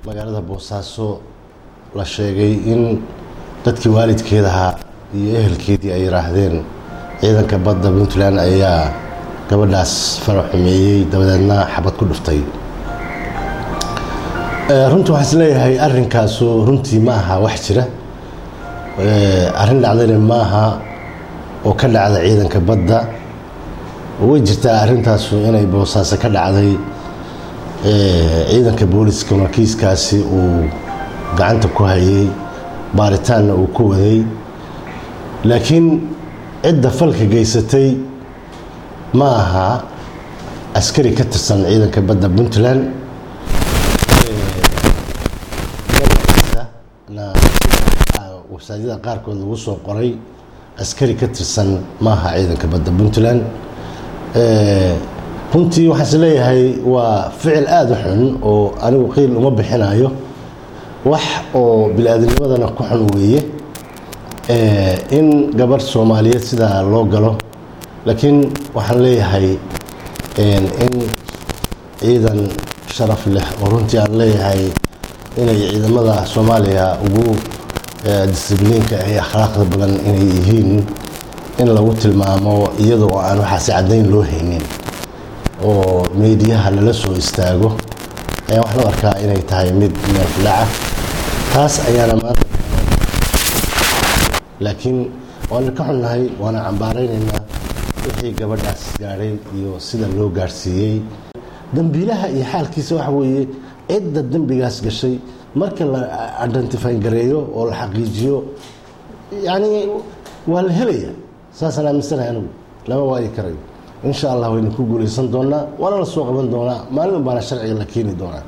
magaalada boosaaso la sheegay in dadkii waalidkeedahaa iyo ehelkeedii ay yidhaahdeen ciidanka badda puntland ayaa gabadhaas farax xumeeyey dabadeedna xabad ku dhuftay runtii waxaan is leeyahay arrinkaasu runtii ma aha wax jira arrin dhacdayna maaha oo ka dhacda ciidanka badda way jirtaa arrintaasu inay boosaaso ka dhacday ciidanka booliska markiiskaasi uu gacanta ku hayay baaritaanna uu ku waday laakiin cidda falka geysatay ma aha askari ka tirsan ciidanka badda puntland wasaajada qaarkood lagu soo qoray askari ka tirsan maaha ciidanka badda puntland runtii waxaan is leeyahay waa ficil aada u xun oo anigu qiil uma bixinayo wax oo bili-aadamnimadana ku xun weeye in gabarh soomaaliyeed sidaa loo galo laakiin waxaan leeyahay in ciidan sharaf leh oo runtii aan leeyahay inay ciidamada soomaaliya ugu disibliinka ee akhlaaqda badan inay yihiin in lagu tilmaamo iyada oo aan waxaasi caddayn loo haynin oo meediyaha lala soo istaago ayaan waxaan u arkaa inay tahay mid meelfidhaca taas ayaana maanta laakiin waana ka xunnahay waana cambaaraynaynaa wixii gabadhaas gaadhay iyo sida loo gaadhsiiyey dambiilaha iyo xaalkiisa waxa weeye cidda dembigaas gashay marka la identifyn gareeyo oo la xaqiijiyo yani waa la helaya saasaan aaminsanahay anigu lama waayi karayo insha allah waynu ku guulaysan doonaa waana la soo qaban doonaa maalin baana sharciga la keeni doonaa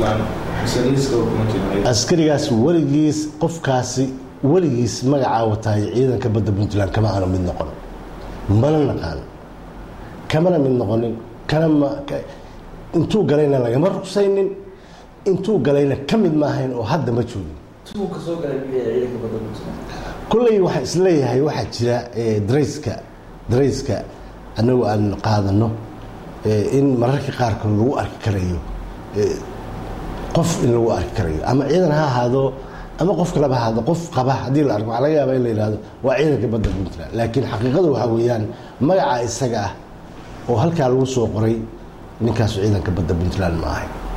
askarigaas weligiis qofkaasi weligiis magacaa wataay ciidanka badda puntland kama aanu mid noqon mana naqaan kamana mid noqonin kanama intuu galayna lagama rugsaynin intuu galayna ka mid maahayn oo hadda ma joogin kulley waxaa isleeyahay waxaa jira darayska darayska annagu aan qaadano in mararka qaarkood lagu arki karayo qof in lagu arki karayo ama ciidan ha ahaado ama qof kaleba ha ahaado qof qaba haddii la arko waxaa laga yaaba in la yihahdo waa ciidanka badda puntland laakiin xaqiiqadu waxaa weeyaan magaca isaga ah oo halkaa lagu soo qoray ninkaasu ciidanka badda puntland ma ahay